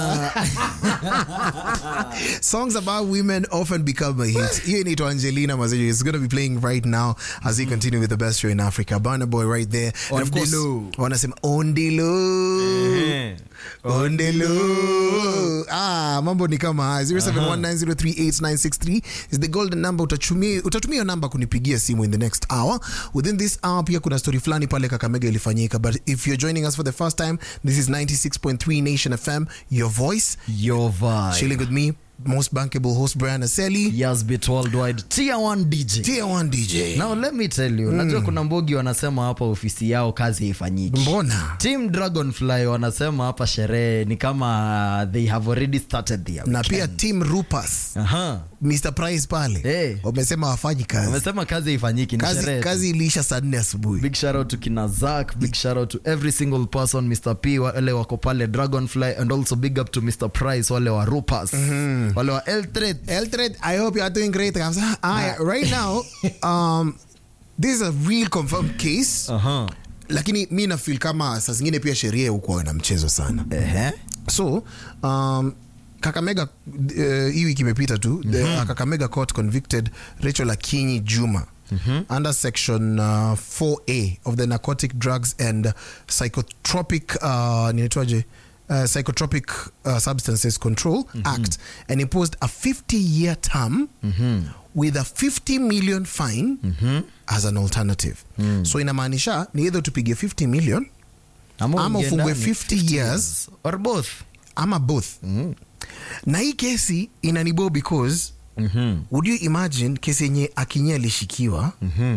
Songs about women often become a hit. Hiyo inaitwa Angelina Mazejo. It's going to be playing right now as we continue with the best show in Africa. Burna Boy right there. And of course, Ondilo. wanasema Ondilo. Ondilo. Ah, mambo ni kama haya. 0719038963 is the golden number. Utatumia utatumia hiyo namba kunipigia simu in the next hour. Within this hour pia kuna story fulani pale Kakamega ilifanyika. But if you're joining us for the first time, this is 96.3 Nation FM, your voice. Your vibe. Chilling with me, most bankable host Brian Aseli. Yes, bit worldwide. Tier 1 DJ. Tier 1 DJ. Now let me tell you, najua kuna mbogi wanasema hapa ofisi yao kazi haifanyiki. Mbona? Team Dragonfly wanasema hapa sherehe ni kama they have already started their Na pia weekend. Team Rupas, Aha. Mr. Price pale. Eh. Wamesema wafanyi kazi. Wamesema kazi haifanyiki ni Kazi, sherehe. tu. kazi iliisha saa nne asubuhi. big shout out to kina Zak, big shout out to every single person Mr. P wale wako pale Dragonfly and also big up to Mr. Price wale wa Rupas wale wa Eltred Eldred, I hope you are doing great. kabisa. Aya, right now, um, this is a real confirmed case. Aha. Lakini mi na feel kama saa zingine pia sheria hukuwa na mchezo sana. Ehe. So, um, Kakamega uh, hii wiki imepita tu the uh, Kakamega court convicted Rachel Akinyi Juma under section uh, 4A of the Narcotic Drugs and Psychotropic uh, ninaitwaje uh, Psychotropic uh, Substances Control Act and imposed a 50 year term with a 50 million fine as an alternative. So inamaanisha ni either tupige 50 million Ama uingie ufungwe ndani, 50 years. or both ama both na hii kesi inanibo because would you imagine kesi yenye akinyia alishikiwa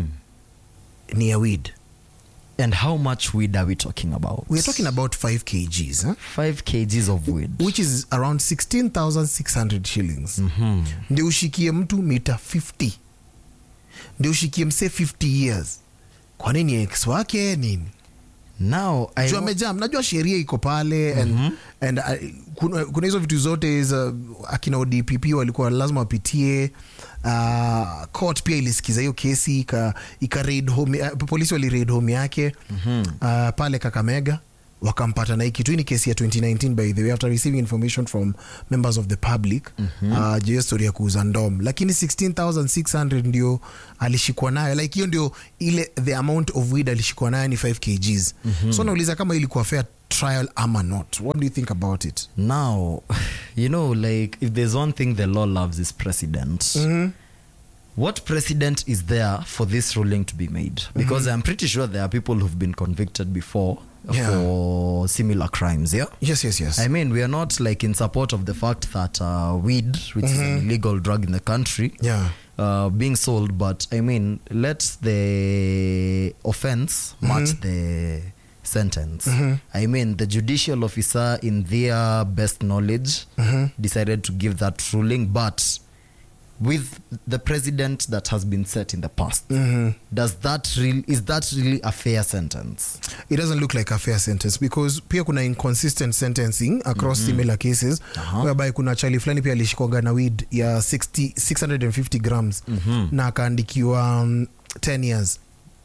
ni ya weed and how much weed are we talking about we're talking about 5 kgs huh? 5 kgs of weed which is around 16600 shillings ndio ushikie mtu mita 50 ndio ushikie mse 50 years kwa nini ex wake nini now I juu wa- amejam najua sheria iko pale and, and uh, kuna, kuna hizo vitu zote za akina odpp walikuwa lazima wapitie uh, court pia ilisikiza hiyo kesi ika, ika raid home, uh, polisi wali raid home yake uh, pale kakamega wakampata na hii kitu hii ni kesi ya 2019 by the way after receiving information from members of the public uh, juu ya story ya kuuza ndom lakini 16600 ndio alishikwa nayo like hiyo ndio ile the amount of weed alishikwa nayo ni 5 kgs so nauliza kama ilikuwa fair trial ama not what do you think about it now you know like if there's one thing the law loves is precedent what precedent is there for this ruling to be made because i'm pretty sure there are people who've been convicted before Yeah. for similar crimes yeah yes yes yes I mean, we are not like in support of the fact that uh, weed, which is an illegal drug in the country, yeah uh, being sold, but I mean, let the offense match the sentence. I mean, the judicial officer, in their best knowledge, decided to give that ruling, but with the president that has been set in the past, does that real is that really a fair sentence? it doesn't look like a fair sentence because pia kuna inconsistent sentencing across similar cases whereby kuna chali fulani pia alishikwaga na weed ya 60, 650 grams na akaandikiwa um, 10 years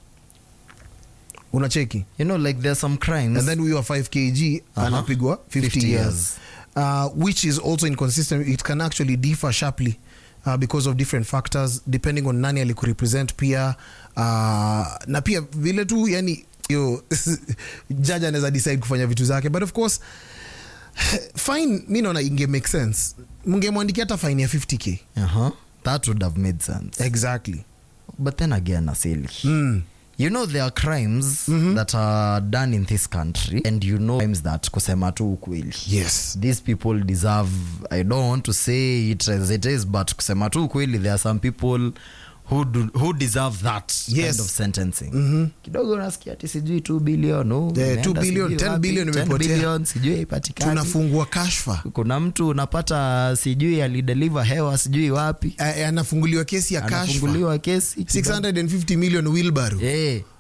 unacheki You know, like there are some crimes. and then huyo wa 5 kg Aha. anapigwa 50, 50 years, years. Uh, which is also inconsistent it can actually differ sharply Uh, because of different factors depending on nani alikurepresent pia uh, na pia vile tu yani yo jaji anaweza decide kufanya vitu zake but of course fine mi naona inge make sense mngemwandikia hata fine ya 50k uh-huh. that would have made sense. exactly But then again, Asili, mm. you know there are crimes that are done in this country, and you know crimes that kusema tu ukweli. yes These people deserve. I don't want to say it as it is, but kusema tu ukweli, there are some people who do, who deserve that Yes. kind of sentencing. Kidogo nasikia ati sijui 2 billion, oh, Yeah, imeenda 2 billion, sijui 10 wapi, billion 10 imepotea. billion, sijui haipatikani. tunafungua kashfa Kuna mtu unapata sijui alideliver hewa sijui wapi, A- anafunguliwa kesi ya kashfa anafunguliwa kesi kidogo. 650 million wheelbarrow Eh,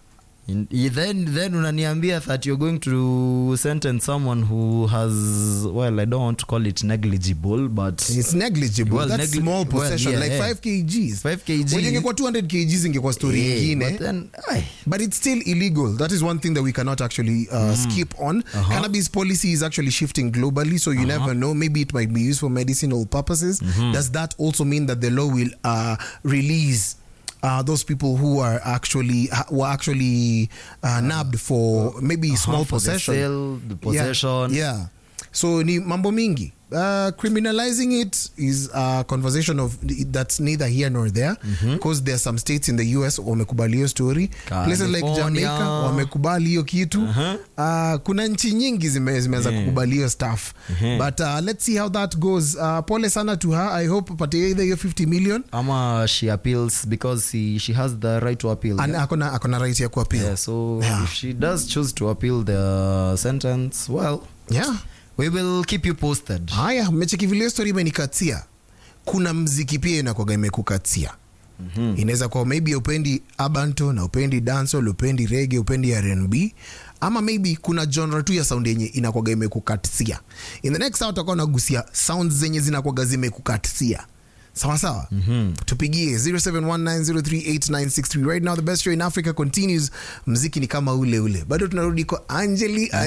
In- then then unaniambia that you're going to sentence someone who has well i don't want to call it negligible but It's negligible. Well, That's negli- small well, possession, yeah, like yeah. 5 kgs. 5 kg. Wenye ingekuwa 200 kgs ingekuwa story Yeah, ingine. but then ay, But it's still illegal. That is one thing that we cannot actually uh, skip on. Cannabis policy is actually shifting globally, so you never know. Maybe it might be used for medicinal purposes. Does that also mean that the law will uh, release? Uh, those people who are actually ha- were actually uh, nabbed for maybe small for the possession, sale, the Yeah, possession. yeah. So ni mambo mingi. Uh, criminalizing it is a conversation of that's neither here nor there because there are some states in the US wamekubali hiyo story places like California. Jamaica wamekubali hiyo kitu uh, kuna nchi nyingi zime, zimeanza kukubali hiyo stuff but uh, let's see how that goes uh, pole sana to her I hope patie either hiyo 50 million ama she appeals because he, she has the right to appeal and akona akona right ya kuappeal yeah, so Yeah. if she does choose to appeal the sentence well yeah we will keep you posted haya mmecheki vile hiyo story imenikatia kuna mziki pia inakwaga imekukatia mm-hmm. inaweza kuwa maybe upendi abanto na upendi dancehall upendi rege upendi rnb ama maybe kuna genre tu ya sound yenye inakwaga imekukatia in the next hour utakuwa unagusia sounds zenye zinakwaga zimekukatia sawa sawa mm-hmm. tupigie 0719038963 right now the best show in africa continues mziki ni kama ule ule bado tunarudi kwa angeli